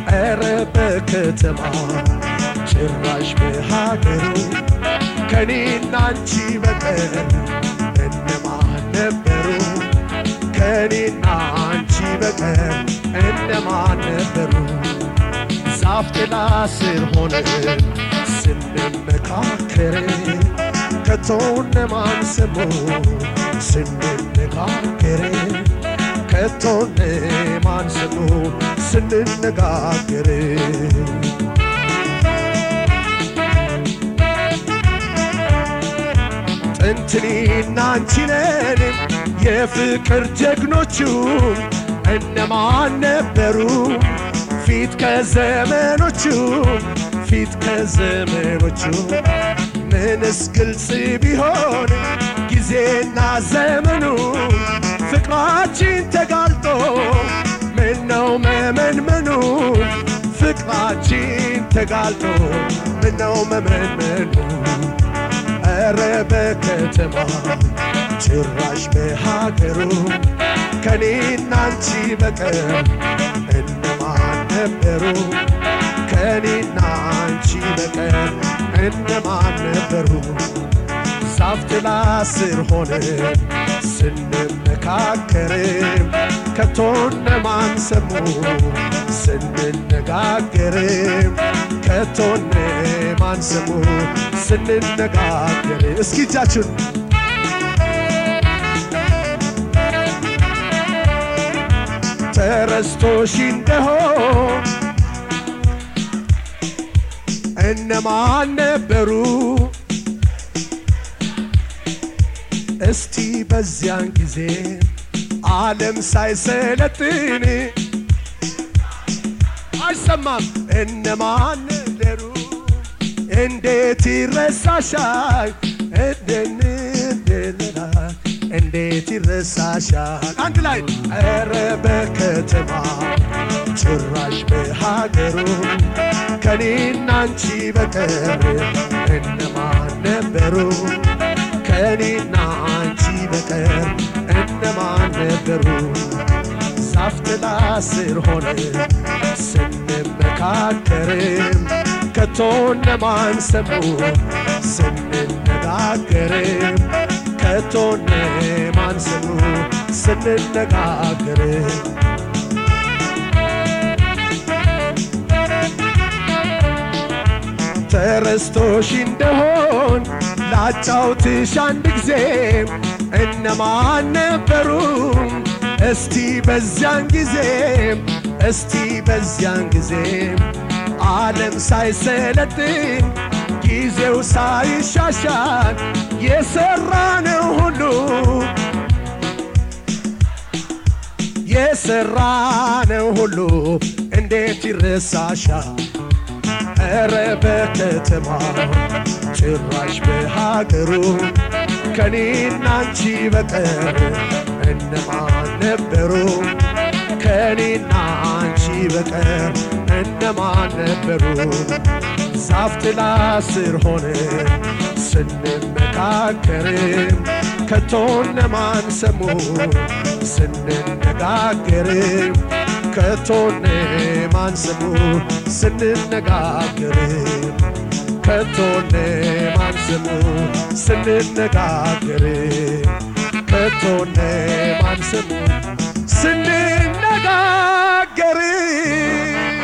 ኧረ በከተማ ጭራሽ በሀገሩ ከኔና አንቺ በቀር እነማን ነበሩ? ከኔና አንቺ በቀር እነማን ነበሩ? ዛፍ ጥላ ስር ሆነን ስንመካከር ከቶ እነማን ሰሙ? ስንነጋገር ከቶ እነማን ሰሙ? ስንነጋገር ጥንትኔና አንቺ ነን የፍቅር ጀግኖቹ እነማን ነበሩ? ፊት ከዘመኖቹ ፊት ከዘመኖቹ ምንስ ግልጽ ቢሆን ጊዜና ዘመኑ ፍቅራችን ተጋልጦ ምነው መመንመኑ ፍቅራችን ተጋልጦ ምነው መመንመኑ ኧረ በከተማ ጭራሽ በሀገሩ ከኔና አንቺ በቀር እነማን ነበሩ? ከኔና አንቺ በቀር እነማን ነበሩ? ዛፍ ጥላ ስር ሆነን ስንመካከር ከቶ እነማን ሰሙ? ስንነጋገር ከቶ እነማን ሰሙ? ስንነጋገር እስኪ እጃችሁን ተረስቶሽ እንደሆን እነማን ነበሩ? እስቲ በዚያን ጊዜ ዓለም ሳይሰለጥን አይሰማም እነማን ነበሩ? እንዴት ይረሳሻል እንደንደለላል እንዴት ይረሳሻል? አንድ ላይ ኧረ በከተማ ጭራሽ በሀገሩ ከኔና አንቺ በቀር እነማን ነበሩ? ከኔና አንቺ በቀር እነማን ነበሩ? ዛፍ ጥላ ስር ሆነን ስንመካከርም ከቶ እነማን ሰሙ? ስንነጋገርም ከቶ እነማን ሰሙ? ስንነጋገርም ተረስቶሽ እንደሆን ላጫውትሽ አንድ ጊዜ እነማን ነበሩ? እስቲ በዚያን ጊዜ እስቲ በዚያን ጊዜ ዓለም ሳይሰለጥን ጊዜው ሳይሻሻል የሰራነው ሁሉ የሰራነው ሁሉ እንዴት ይረሳሻል? ኧረ በከተማ ጭራሽ በሀገሩ ከኔና አንቺ በቀር እነማን ነበሩ? ከኔና አንቺ በቀር እነማን ነበሩ? ዛፍ ጥላ ስር ሆነን ስንመካከርም ከቶ እነማን ሰሙ? ስንነጋገርም ከቶ እነማን ሰሙ? ስንነጋገርም ከቶ እነማን ሰሙ? ስንነጋገርም ከቶ እነማን ሰሙ? ስንነጋገርም